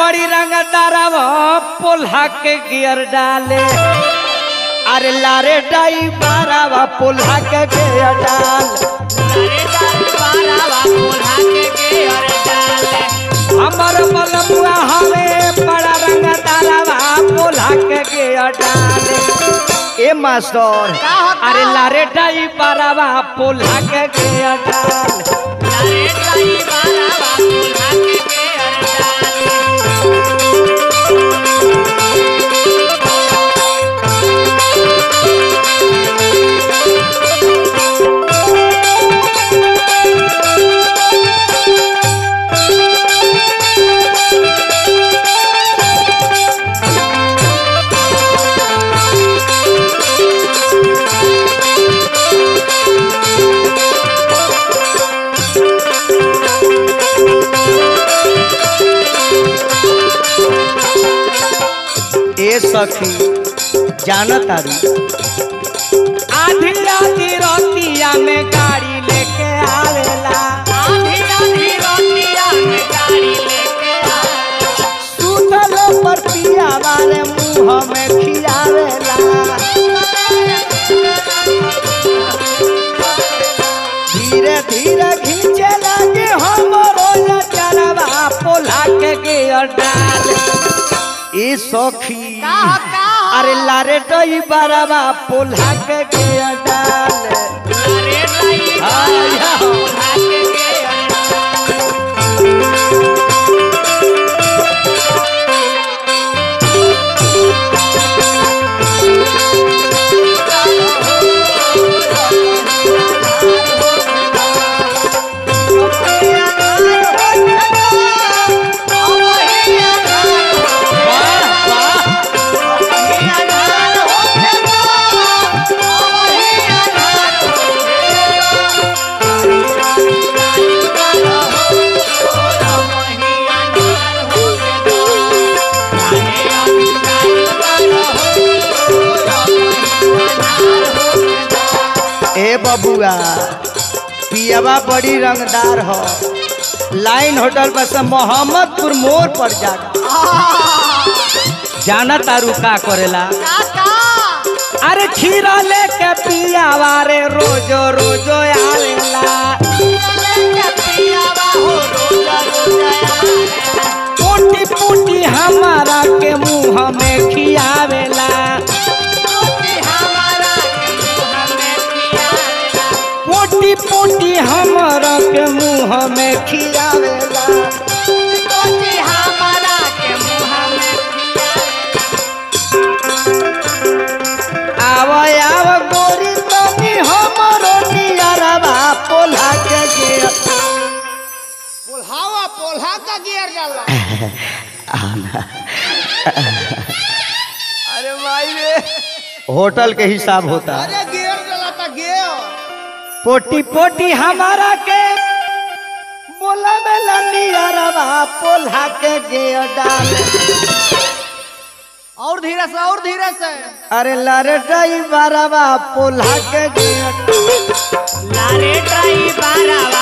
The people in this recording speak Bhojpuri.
बड़ी रंगदारवा पोल्हा के गियर डाले अरे लारे डाई बारावा पोल्हा के गियर डाल हमर बलमुआ हवे बड़ा रंगदारवा पोल्हा के गियर डाले ए मास्टर अरे लारे डाई बारावा पोल्हा के गियर डाल ए सखी जानत तारी आधी आधी रोटिया में गाड़ी लेके आवेला सुतल पर पिया वाले मुंह में खियावेला धीरे धीरे खींचे लगे हमरो चलवा पोला के गियर डाल ए सखी अरे लारे डई बरवा पोल्हा के गियर डाल वाह वाह ए बबुआ पियावा बड़ी रंगदार हो लाइन होटल पर से मोहम्मदपुर मोड़ पर जागा जाना तारू का करेला अरे खीरा लेके पियावा रे रोजो रोजो आवेला पोटी पोटी हमारा के मुंह में खियावेला पोटी पोटी हमारा के मुंह में खियावेला आव आव गोरी तनी हमरो नियरवा पोल्हा के गियर पोल्हावा पोल्हा का गियर डाला अरे भाई रे होटल के हिसाब होता है अरे गियर डाला था गियर पोटी पोटी हमारा के बोला में नियरवा पोल्हा के गियर डाल और धीरे से और धीरे से अरे लारे ड्राइवरवा पोल्हा के गियर लारे ड्राइवरवा